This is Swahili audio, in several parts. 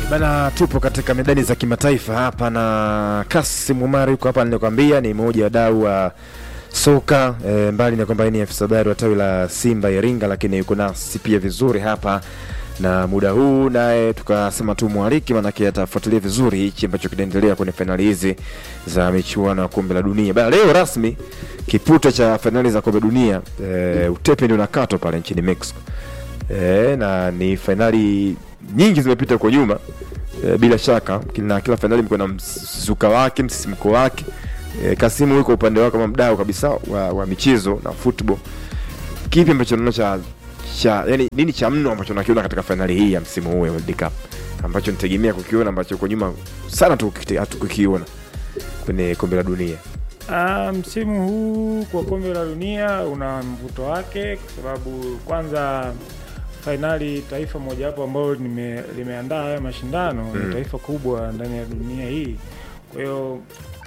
Bana, tupo katika medani za kimataifa hapa na Kasim Umar yuko hapa, nilikwambia ni mmoja wa dau wa soka e, mbali na kwamba yeye ni afisa habari wa tawi la Simba Iringa, lakini yuko nasi pia vizuri hapa na muda huu naye tukasema tu mwaliki, manake atafuatilia vizuri hichi ambacho kinaendelea kwenye fainali hizi za michuano ya kombe la dunia. Bana, leo rasmi kipute cha fainali za kombe dunia e, utepe ndio unakatwa pale nchini Mexico e, na ni fainali nyingi zimepita kwa nyuma e, bila shaka na kila fainali mko na mzuka wake msisimko wake e, Kasimu yuko upande wako kama mdau kabisa wa, wa michezo na football. Kipi ambacho unaona cha cha yani nini cha mno ambacho unakiona katika fainali hii ya msimu huu ya World Cup ambacho nitegemea kukiona ambacho kwa nyuma sana tu hatukukiona kwenye kombe la dunia? Ah, msimu huu kwa kombe la dunia una mvuto wake kwa sababu kwanza fainali taifa mojawapo ambalo nime- limeandaa haya mashindano Mm. ni taifa kubwa ndani ya dunia hii. Kwa hiyo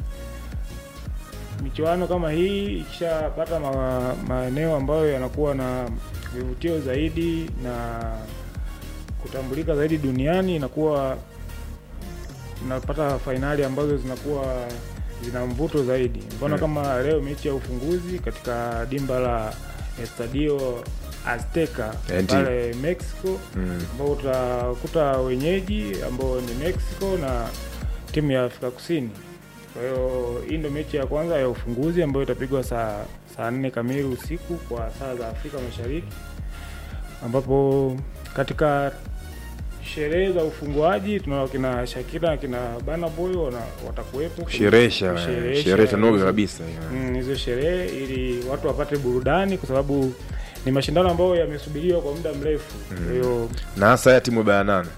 michuano kama hii ikishapata ma, maeneo ambayo yanakuwa na vivutio zaidi na kutambulika zaidi duniani, inakuwa tunapata fainali ambazo zinakuwa zina mvuto zaidi. Mfano Mm. kama leo mechi ya ufunguzi katika dimba la Estadio Azteca Eh, ndiyo. pale Mexico Mm. ambao utakuta wenyeji ambao ni Mexico na timu ya Afrika Kusini. Kwa hiyo hii ndio mechi ya kwanza ya ufunguzi ambayo itapigwa saa saa nne kamili usiku kwa saa za Afrika Mashariki, ambapo katika sherehe za ufunguaji tunaona kina Shakira na kina Burna Boy wana- watakuwepo Kusherehesha kusherehesha sherehe tanoga hizo- kabisa ya. mm, hizo sherehe ili watu wapate burudani, kwa sababu ni mashindano ambayo yamesubiriwa kwa muda mrefu. Kwa hiyo na hasa ya timu ya bara nane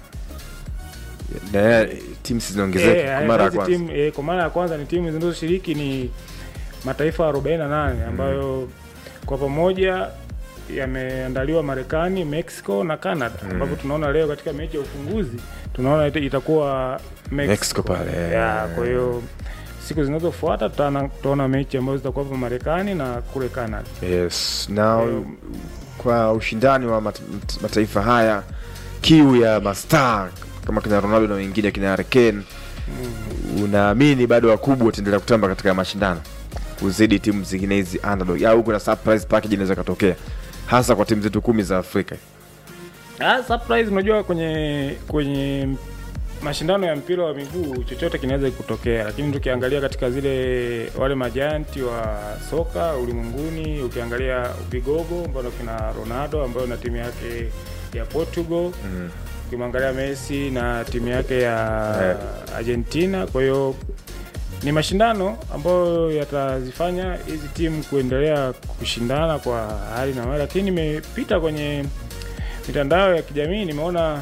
na ya timu zinaongezeka Eh, kwa mara ya hizi kwanza. timu- eh, kwa mara ya kwanza ni timu zinazoshiriki ni mataifa 48 ambayo kwa pamoja yameandaliwa Marekani, Mexico na Canada Mm. ambapo tunaona leo katika mechi ya ufunguzi tunaona ita- itakuwa Mexico, Mexico pale, eh. ya, kwa hiyo siku zinazofuata tutaona tutaona mechi ambazo zitakuwa hapa Marekani na kule Canada. Yes. Na Kwa hiyo- kwa ushindani wa mat mat- mataifa haya, kiu ya mastar kama kina Ronaldo na wengine kina Harry Kane, unaamini bado wakubwa wataendelea kutamba katika mashindano kuzidi timu zingine hizi underdog, au kuna surprise package inaweza katokea hasa kwa timu zetu kumi za Afrika? Ah, surprise unajua kwenye kwenye mashindano ya mpira wa miguu chochote kinaweza kutokea, lakini tukiangalia katika zile wale majanti wa soka ulimwenguni, ukiangalia vigogo mfano kina Ronaldo ambayo na timu yake ya Portugal, Mm. ukimwangalia Messi na timu yake ya Eh. Argentina. Kwa hiyo ni mashindano ambayo yatazifanya hizi timu kuendelea kushindana kwa hali na mali, lakini nimepita kwenye mitandao ya kijamii nimeona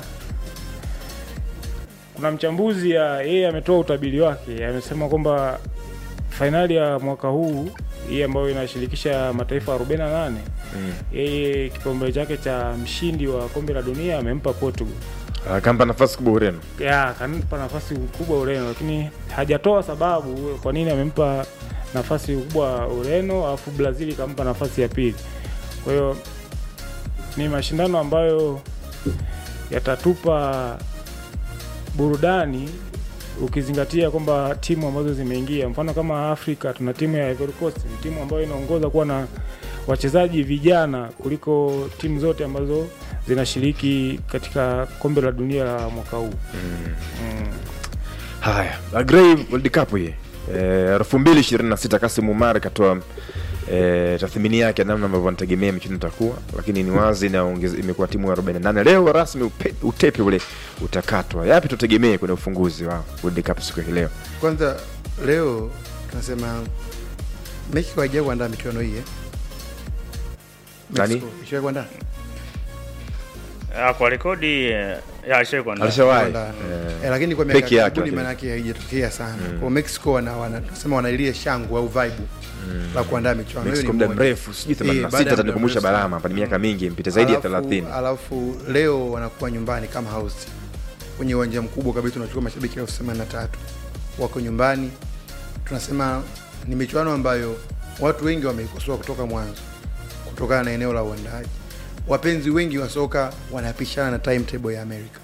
kuna mchambuzi ya yeye ametoa utabiri wake, amesema kwamba fainali ya mwaka huu hii ambayo inashirikisha mataifa 48 Mm. yeye kipaumbele chake cha mshindi wa kombe la dunia amempa Portugal Akampa nafasi kubwa Ureno. ya kampa nafasi kubwa Ureno, lakini hajatoa sababu kwa nini amempa nafasi kubwa Ureno alafu Brazil ikampa nafasi ya pili. Kwa hiyo ni mashindano ambayo yatatupa burudani ukizingatia kwamba timu ambazo zimeingia, mfano kama Afrika tuna timu ya Ivory Coast, ni timu ambayo inaongoza kuwa na wachezaji vijana kuliko timu zote ambazo zinashiriki katika kombe la dunia la mwaka huu. Mm. Haya, Agrey World Cup hii eh, elfu mbili ishirini na sita Kasim Umar katoa eh, tathmini yake ya namna ambavyo anategemea michuano itakuwa, lakini ni wazi na ongeze- imekuwa timu ya 48 leo rasmi upe, utepe ule utakatwa. Yapi tutegemee kwenye ufunguzi wa World Cup siku ya leo? Kwanza leo tunasema Mexico haijawai kuandaa michuano hii eh? Nani? Mexico ishawahi kuandaa Ah, kwa rekodi eh, ya alishawahi kuandaa. Alishawahi Kuandaa. eh, eh, lakini kwa miaka peke yake karibuni lakini. maana yake haijatokea sana kwa Mexico wana, wana tunasema wana ile shangwe au vibe la kuandaa michuano Hiyo Mexico ni muda moja. mrefu sijui Eh, baada 86 ya muda atanikumbusha mrefu sana. Balama hapa, ni miaka mingi mpita zaidi ya Alafu- 30. Alafu leo wanakuwa nyumbani kama host kwenye uwanja mkubwa kabisa, tunachukua mashabiki elfu themanini na tatu wako nyumbani. Tunasema ni michuano ambayo watu wengi wameikosoa kutoka mwanzo kutokana na eneo la uandaaji. Wapenzi wengi wa soka wanapishana na timetable ya Amerika.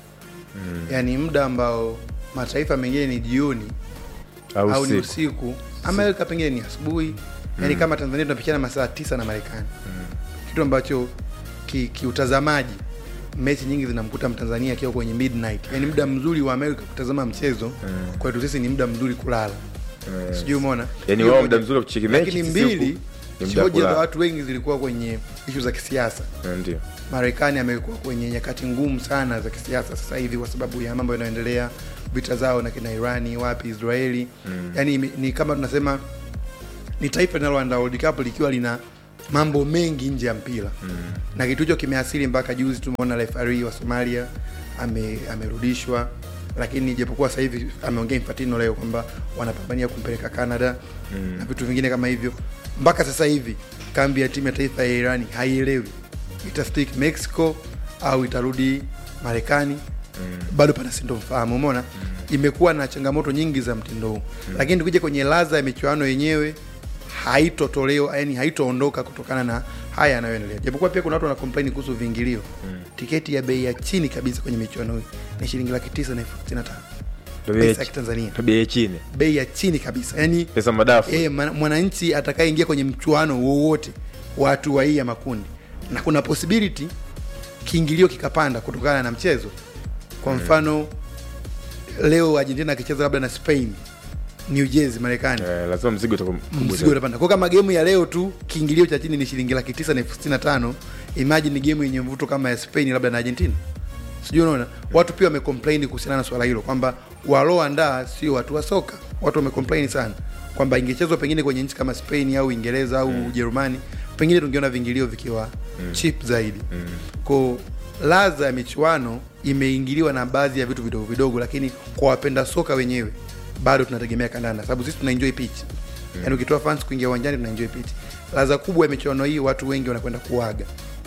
mm. yaani muda ambao mataifa mengine ni jioni au au ni siku usiku amerika pengine ni asubuhi yaani kama tanzania tunapishana masaa tisa na marekani kitu ambacho ki- kiutazamaji mechi nyingi zinamkuta mtanzania akiwa kwenye midnight yaani muda mzuri wa amerika kutazama mchezo kwetu sisi ni muda mzuri kulala Eh, sijui umeona Yaani Hiyo wao moja. muda mzuri wa kucheki mechi, lakini sisi huku mbili ni muda wa hoja za kulala. watu wengi zilikuwa kwenye ishu za kisiasa eh, ndio marekani amekuwa kwenye nyakati ngumu sana za kisiasa sasa hivi kwa sababu ya mambo yanayoendelea vita zao na kina irani wapi israeli mm. yaani ime- ni kama tunasema ni taifa linaloandaa world cup likiwa lina mambo mengi nje ya mpira mm. na kitu hicho kimeasili mpaka juzi tumeona refari wa somalia ame, amerudishwa lakini japokuwa sasa hivi ameongea Infantino leo kwamba wanapambania kumpeleka Canada mm. na vitu vingine kama hivyo. Mpaka sasa hivi kambi ya timu ya taifa ya Irani haielewi itastick Mexico au itarudi Marekani mm. bado pana sintofahamu. Umeona mm. imekuwa na changamoto nyingi za mtindo huu mm. lakini tukija kwenye ladha ya michuano yenyewe haitotolewa yani haitoondoka kutokana na haya yanayoendelea japokuwa pia kuna watu wana complain kuhusu viingilio mm. tiketi ya bei ya chini kabisa kwenye michuano hii ni shilingi laki tisa na elfu sitini na tano pesa ya kitanzania bei ya chini bei ya chini kabisa yani pesa madafu e, mwananchi atakayeingia kwenye mchuano wowote wa hatua hii ya makundi na kuna possibility kiingilio kikapanda kutokana na mchezo kwa mfano leo argentina akicheza labda na spain new jersey marekani eh, lazima mzigo utakuwa mkubwa mzigo utapanda kwa kama gemu ya leo tu kiingilio cha chini ni shilingi laki tisa na elfu sitini na tano imagine ni gemu yenye mvuto kama ya spain labda na argentina sijui unaona watu pia wamecomplain kuhusiana na swala hilo kwamba walioandaa sio watu wa soka watu wamecomplain sana kwamba ingechezwa pengine kwenye nchi kama spain au uingereza au ujerumani pengine tungeona viingilio vikiwa mm. cheap zaidi mm. ko ladha ya michuano imeingiliwa na baadhi ya vitu vidogo vidogo lakini kwa wapenda soka wenyewe bado tunategemea kandanda sababu sisi tuna enjoy pitch mm. yaani ukitoa fans kuingia uwanjani tuna enjoy pitch ladha kubwa ya michuano hii watu wengi wanakwenda kuaga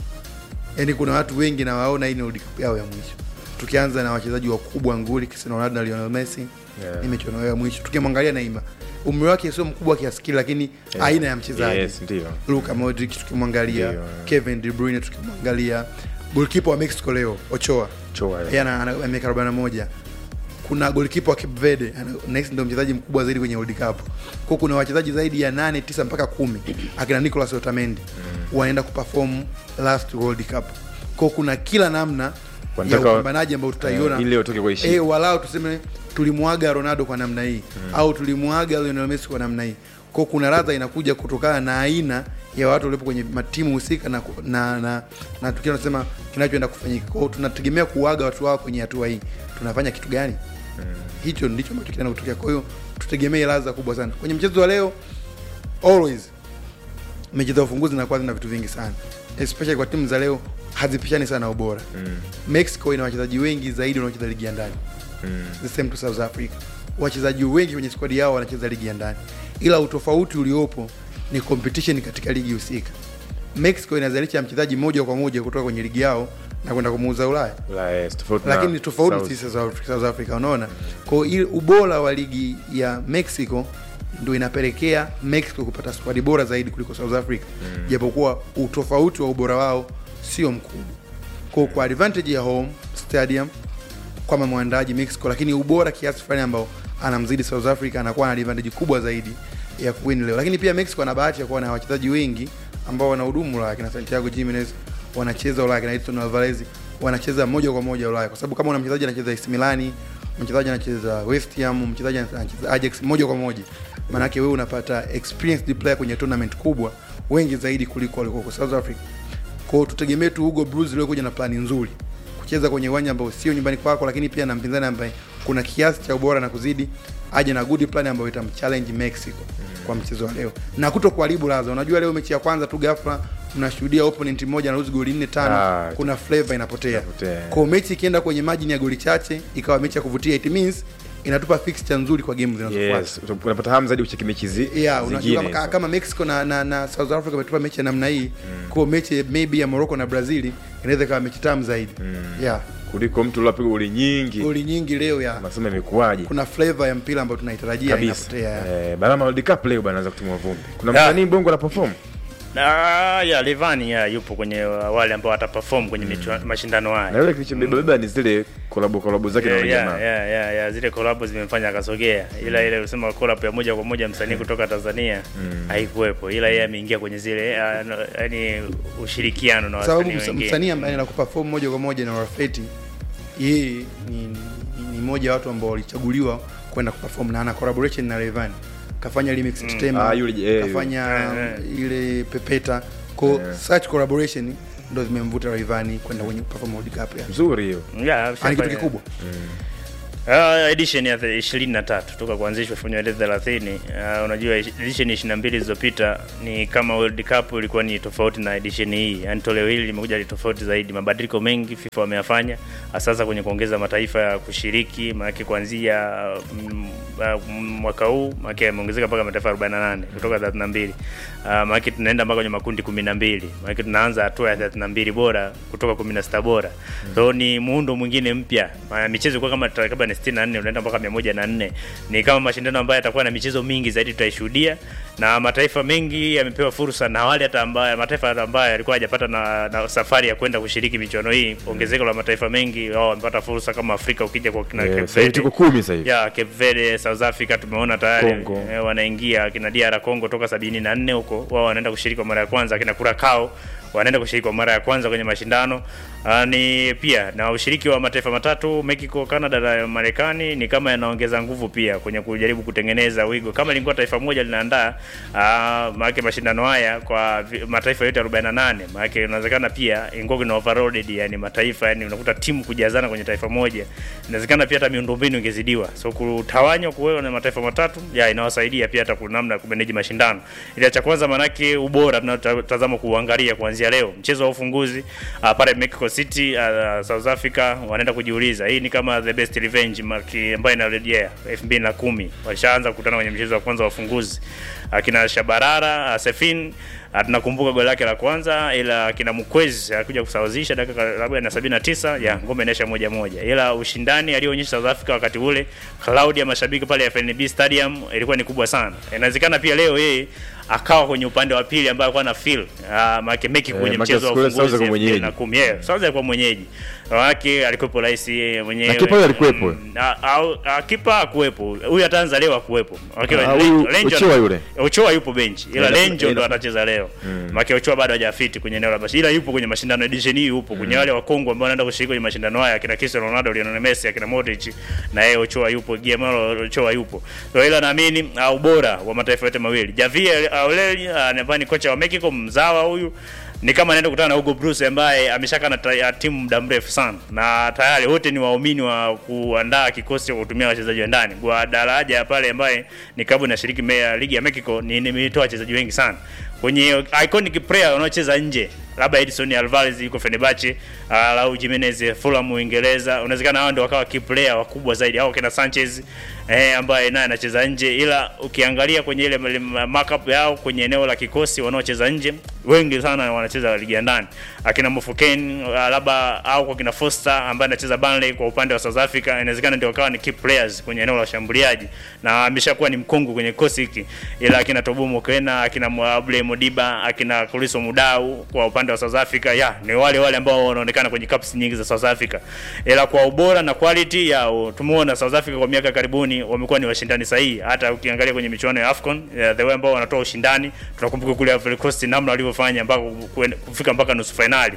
yaani kuna watu wengi nawaona hii ni World Cup yao ya mwisho tukianza na wachezaji wakubwa nguli Cristiano Ronaldo na Lionel Messi Yeah. ni michuano yao ya mwisho tukimwangalia Neymar umri wake sio mkubwa kiasi kile lakini Yeah. aina ya mchezaji yes ndio Luka Modric tukimwangalia Ndio. Kevin De Bruyne tukimwangalia goalkeeper wa Mexico leo Ochoa Choa yeye ana ana miaka 41 kuna goalkeeper wa Cape Verde ana- nahisi ndio mchezaji mkubwa zaidi kwenye World Cup. Kwa kuna wachezaji zaidi ya 8 9 mpaka kumi akina Nicolas Otamendi wanaenda kuperform last World Cup. Kwa kuna kila namna ya Wanataka wa- upambanaji ambao tutaiona eh, ili watoke kwa heshima. eh, walau tuseme tulimwaga Ronaldo kwa namna hii au tulimwaga Lionel Messi kwa namna hii. Kwa kuna radha inakuja kutokana na aina ya watu waliopo kwenye matimu husika na na na, na tukiwa tunasema kinachoenda kufanyika. Kwa hiyo tunategemea kuaga watu wao kwenye hatua hii. Tunafanya kitu gani? Hicho ndicho ambacho kinaenda kutokea. Kwa hiyo tutegemee ladha kubwa sana kwenye mchezo wa leo. Always mechi za ufunguzi zinakuwa zina vitu vingi sana, especially kwa timu za leo hazipishani sana ubora. Mexico ina wachezaji wengi zaidi wanaocheza ligi ya ndani the same to South Africa. Wachezaji wengi kwenye squad yao wanacheza ligi ya ndani, ila utofauti uliopo ni competition katika ligi husika. Mexico inazalisha mchezaji moja kwa moja kutoka kwenye ligi yao na kwenda kumuuza Ulaya La, yes, tofauti na lakini ni tofauti South. sisi South Africa, South Africa unaona kwa hiyo ubora wa ligi ya Mexico ndio inapelekea Mexico kupata squad bora zaidi kuliko South Africa japokuwa utofauti wa ubora wao sio mkubwa kwa kwa advantage ya home stadium kama mwandaji Mexico lakini ubora kiasi fulani ambao anamzidi South Africa anakuwa na advantage kubwa zaidi ya kuwin leo lakini pia Mexico ana bahati ya kuwa na wachezaji wengi ambao wanahudumu Ulaya kina Santiago Jimenez wanacheza Ulaya kina Edson Alvarez wanacheza moja kwa moja Ulaya kwa sababu kama una mchezaji anacheza AC Milan mchezaji anacheza West Ham mchezaji anacheza Ajax moja kwa moja maanake wewe unapata experienced player kwenye tournament kubwa wengi zaidi kuliko walikuwa kwa South Africa kwa hiyo tutegemee tu Hugo Broos leo kuja na plani nzuri kucheza kwenye uwanja ambao sio nyumbani kwako, lakini pia na mpinzani ambaye kuna kiasi cha ubora na kuzidi, aje na good plan ambayo itamchallenge Mexico kwa mchezo wa leo na kuto kuharibu ladha. Unajua leo mechi ya kwanza tu ghafla mnashuhudia opponent mmoja anaruhusu goli nne tano, Ah, kuna flavor inapotea. inapotea. Kwa hiyo mechi ikienda kwenye margin ya goli chache ikawa mechi ya kuvutia, it means inatupa fixture nzuri kwa game zinazofuata yes unapata hamu zaidi kucheki mechi zi, yeah, zingine unajua kama, hizo. kama Mexico na, na, na South Africa wametupa mechi ya namna hii mm. kwa mechi maybe ya Morocco na Brazil inaweza ikawa mechi tamu zaidi mm. yeah. kuliko mtu uliopiga goli nyingi goli nyingi leo ya unasema imekuwaje kuna flavor ya mpira ambayo tunaitarajia kabisa inapotea eh, barama World Cup leo bana anza kutimua vumbi kuna Yeah. msanii bongo na perform Ah, ya Levani ya yupo kwenye wale ambao wataperform kwenye michua- mashindano haya. na yule kilichobeba ni zile kolabo kolabo zake na Yeah, wale yeah, jamaa yeah, yeah, yeah. Zile collab zimemfanya akasogea, ila ile usema collab ya moja kwa moja msanii kutoka Tanzania haikuwepo, ila yeye ameingia kwenye zile ah, no, yani ushirikiano na sababu wasanii msa- wengine. msanii ambaye anakuperform moja kwa moja na Rafeti yeye ni, ni, ni mmoja wa watu ambao walichaguliwa kwenda kuperform na ana collaboration na Rayvanny kafanya remix mm. Tema Ah, yule- eh, kafanya Eh, ile Pepeta ko such collaboration ndo zimemvuta Rayvanny kwenda kwenye perform World Cup ya nzuri hiyo Yeah, ani kitu ameshafanya- kikubwa Uh, edition ya the- 23 toka kuanzishwa elfu moja mia tisa thelathini. Uh, unajua edition 22 zilizopita ni kama World Cup ilikuwa ni tofauti na edition hii, yani toleo hili limekuja ni tofauti zaidi. Mabadiliko mengi FIFA wameyafanya sasa kwenye kuongeza mataifa ya kushiriki, maanake kuanzia mm, uh, mwaka huu maanake yameongezeka mpaka mataifa 48 kutoka 32. Uh, maanake tunaenda mpaka kwenye makundi 12, maanake tunaanza hatua ya 32 bora kutoka 16 bora. So ni muundo mwingine mpya. Ma- Michezo ilikuwa kama takriban 64 unaenda mpaka 104. Ni kama mashindano ambayo yatakuwa na michezo mingi zaidi tutaishuhudia na mataifa mengi yamepewa fursa na wale hata ambayo mataifa hata ambayo yalikuwa hajapata na, na safari ya kwenda kushiriki michuano hii, ongezeko la mataifa mengi wao wamepata fursa kama Afrika ukija kwa kina Eh, Cape sasa hivi Verde. tuko kumi sasa hivi Ya Cape Verde, South Africa tumeona tayari Congo. eh, wanaingia kina DR Congo toka 74 huko, wao wanaenda kushiriki kwa mara ya kwanza, kina Curacao wanaenda kushiriki kwa mara ya kwanza kwenye mashindano. Uh, ni pia na ushiriki wa mataifa matatu Mexico, Canada na Marekani ni kama yanaongeza nguvu pia kwenye kujaribu kutengeneza wigo. Kama lingekuwa taifa moja linaandaa uh, maana mashindano haya kwa vi- mataifa yote 48, maana inawezekana pia ingekuwa kuna overloaded, yani mataifa, yani unakuta timu kujazana kwenye taifa moja, inawezekana pia hata miundombinu ingezidiwa. So kutawanywa kuwewa na mataifa matatu ya inawasaidia pia hata kuna namna ya kumanage mashindano. Ila cha kwanza manake ubora tunatazama kuangalia kuanzia leo mchezo wa ufunguzi uh, pale Mexico City uh, South Africa wanaenda kujiuliza hii ni kama the best revenge maki ambayo inarejea 2010 walishaanza kukutana kwenye mchezo wa kwanza wa ufunguzi akina Shabarara uh, Sefin uh, tunakumbuka goli lake la kwanza, ila akina Mkwezi alikuja kusawazisha dakika labda na 79 ya ngome inaisha moja moja, ila ushindani aliyoonyesha South Africa wakati ule, cloud ya mashabiki pale FNB Stadium ilikuwa ni kubwa sana. Inawezekana pia leo yeye akawa kwenye upande wa pili ambayo alikuwa na feel uh, maana Mexico Eh, kwenye maana mchezo wa siku ile South ufunguzi alikuwa mwenyeji. na kumi yeah, South alikuwa mwenyeji wake, alikuwepo rais yeye mwenyewe Na kipa huyo alikuwepo? Mm, a- au- a- kipa akuwepo huyu ataanza leo akuwepo Wakiwa Ah, Lenjo- huyu Lenjo- Ochoa yule? Ochoa yupo benchi ila Eh, Lenjo eh, ndo na- atacheza leo Maki Ochoa bado hajafiti kwenye eneo la basi, ila yupo kwenye mashindano edition hii, yupo kwenye wale wa Kongo ambao wanaenda kushiriki kwenye mashindano haya, akina Cristiano Ronaldo, Lionel Messi, akina Modric na yeye Ochoa yupo, Guillermo Ochoa yupo. So ila naamini uh, ubora wa mataifa yote mawili, Javier Aureli uh, ni kocha wa Mexico, mzawa huyu ni kama anaenda kukutana na Hugo Bruce ambaye ameshakaa na ta- ya timu muda mrefu sana, na tayari wote ni waumini wa kuandaa kikosi cha kutumia wachezaji wa ndani. Guadalajara pale ambaye ni klabu inashiriki me- ligi ya Mexico ni nimetoa wachezaji wengi sana kwenye iconic player wanaocheza nje, labda Edson Alvarez yuko Fenerbahce, uh, au Jimenez Fulham Uingereza, unawezekana hao ndio wakawa key player wakubwa zaidi, au kina Sanchez eh, ambaye naye anacheza nje, ila ukiangalia kwenye ile ile markup yao kwenye eneo la kikosi wanaocheza nje wengi sana wanacheza ligi ya ndani, akina Mofokeng uh, labda au kwa kina Foster ambaye anacheza Burnley kwa upande wa South Africa, inawezekana ndio wakawa ni key players kwenye eneo la ushambuliaji na ameshakuwa ni mkungu kwenye kikosi hiki, ila akina Tobo Mokena, akina Mwable Modiba, akina Kuliso Mudau kwa upande wa South Africa, ya ni wale wale ambao wanaonekana kwenye cups nyingi za South Africa, ila kwa ubora na quality yao tumeona South Africa kwa miaka karibuni wamekuwa ni washindani sahihi. Hata ukiangalia kwenye michuano ya AFCON ya the way ambao wanatoa ushindani, tunakumbuka kule Ivory Coast namna walivyofanya mpaka kuen- kufika mpaka nusu finali.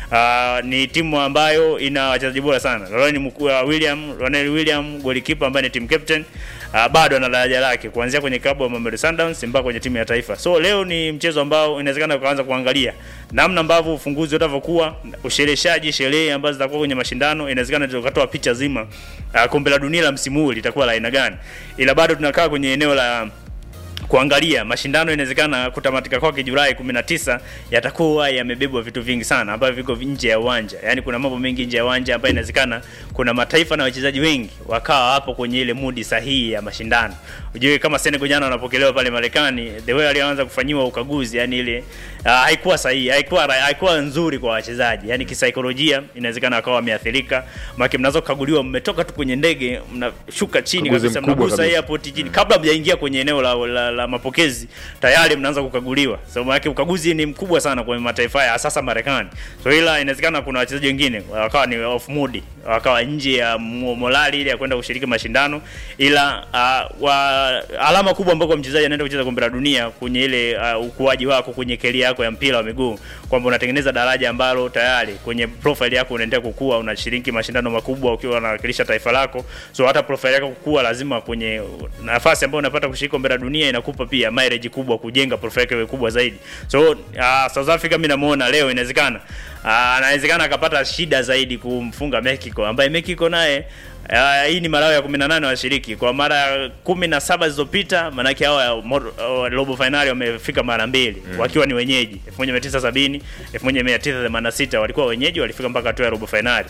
Uh, ni timu ambayo ina wachezaji bora sana. Ronnie Mku- uh, William, Ronel William goalkeeper ambaye ni team captain uh, bado ana daraja lake kuanzia kwenye klabu ya Mamelodi Sundowns mpaka kwenye timu ya taifa. So leo ni mchezo ambao inawezekana ukaanza kuangalia namna ambavyo ufunguzi utavyokuwa, ushereheshaji, sherehe ambazo zitakuwa kwenye mashindano, inawezekana tukatoa picha zima uh, kombe la dunia la msimu huu litakuwa la aina gani, ila bado tunakaa kwenye eneo la kuangalia mashindano inawezekana kutamatika kwake Julai 19 yatakuwa yamebebwa vitu vingi sana ambavyo viko nje ya uwanja. Yaani kuna mambo mengi nje ya uwanja ambayo inawezekana kuna mataifa na wachezaji wengi wakawa hapo kwenye ile mudi sahihi ya mashindano. Ujue kama Senegal jana wanapokelewa pale Marekani, the way alianza kufanyiwa ukaguzi, yani ile uh, haikuwa sahihi, haikuwa haikuwa nzuri kwa wachezaji. Yaani kisaikolojia inawezekana wakawa wameathirika. Maana mnazo kukaguliwa, mmetoka tu kwenye ndege, mnashuka chini Ukaguzi kabisa, mkubwa mnagusa kabisa. airport chini kabla mjaingia kwenye eneo la, la, la mapokezi tayari mnaanza kukaguliwa. So maana ukaguzi ni mkubwa sana kwa mataifa haya sasa Marekani. So ila inawezekana kuna wachezaji wengine wakawa ni off mood, wakawa nje ya mo- morali ile ya kwenda kushiriki mashindano, ila uh, wa, alama kubwa ambako mchezaji anaenda kucheza kombe la dunia kwenye ile uh, ukuaji wako kwenye keria yako ya mpira wa miguu kwamba unatengeneza daraja ambalo tayari kwenye profile yako unaendelea kukua, unashiriki mashindano makubwa ukiwa unawakilisha taifa lako. So hata profile yako kukua, lazima kwenye nafasi ambayo unapata kushiriki kombe la dunia inakupa pia mileage kubwa, kujenga profile yako iwe kubwa zaidi. So uh, South Africa mimi namuona leo inawezekana uh, anawezekana akapata shida zaidi kumfunga Mexico ambaye Mexico naye Uh, hii ni mara yao ya 18 washiriki kwa mara kumi na saba zilizopita, maanake hao uh, robo finali wamefika mara mbili mm. wakiwa ni wenyeji 1970 1986 walikuwa wenyeji, walifika mpaka hatua ya robo finali.